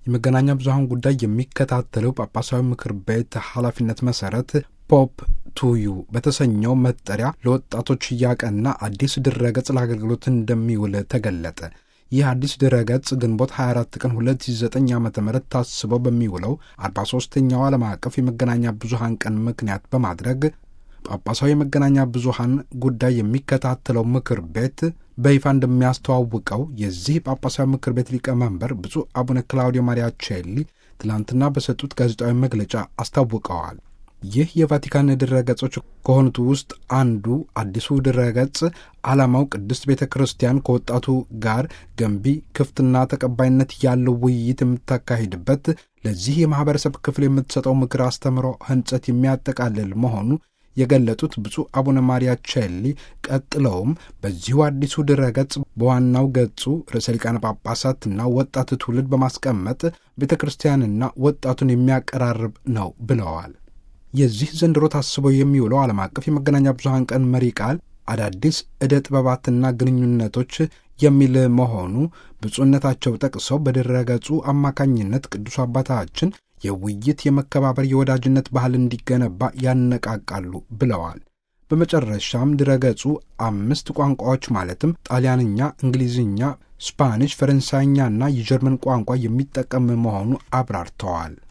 የመገናኛ ብዙኃን ጉዳይ የሚከታተለው ጳጳሳዊ ምክር ቤት ኃላፊነት መሠረት ፖፕ ቱዩ በተሰኘው መጠሪያ ለወጣቶች እያቀና አዲስ ድረገጽ ለአገልግሎት እንደሚውል ተገለጠ። ይህ አዲስ ድረገጽ ግንቦት 24 ቀን 2009 ዓ ም ታስበው በሚውለው 43ኛው ዓለም አቀፍ የመገናኛ ብዙኃን ቀን ምክንያት በማድረግ ጳጳሳዊ የመገናኛ ብዙኃን ጉዳይ የሚከታተለው ምክር ቤት በይፋ እንደሚያስተዋውቀው የዚህ ጳጳሳዊ ምክር ቤት ሊቀመንበር ብፁዕ አቡነ ክላውዲዮ ማሪያ ቼሊ ትላንትና በሰጡት ጋዜጣዊ መግለጫ አስታውቀዋል። ይህ የቫቲካን ድረገጾች ከሆኑት ውስጥ አንዱ አዲሱ ድረገጽ ዓላማው ቅድስት ቤተ ክርስቲያን ከወጣቱ ጋር ገንቢ ክፍትና ተቀባይነት ያለው ውይይት የምታካሂድበት ለዚህ የማኅበረሰብ ክፍል የምትሰጠው ምክር አስተምሮ ሕንጸት የሚያጠቃልል መሆኑ የገለጡት ብፁዕ አቡነ ማሪያ ቼሊ ቀጥለውም በዚሁ አዲሱ ድረገጽ በዋናው ገጹ ርዕሰ ሊቃነ ጳጳሳትና ወጣት ትውልድ በማስቀመጥ ቤተ ክርስቲያንና ወጣቱን የሚያቀራርብ ነው ብለዋል። የዚህ ዘንድሮ ታስበው የሚውለው ዓለም አቀፍ የመገናኛ ብዙኃን ቀን መሪ ቃል አዳዲስ ዕደ ጥበባትና ግንኙነቶች የሚል መሆኑ ብፁዕነታቸው ጠቅሰው በድረገጹ አማካኝነት ቅዱስ አባታችን የውይይት፣ የመከባበር፣ የወዳጅነት ባህል እንዲገነባ ያነቃቃሉ ብለዋል። በመጨረሻም ድረገጹ አምስት ቋንቋዎች ማለትም ጣሊያንኛ፣ እንግሊዝኛ፣ ስፓኒሽ፣ ፈረንሳይኛና የጀርመን ቋንቋ የሚጠቀም መሆኑ አብራርተዋል።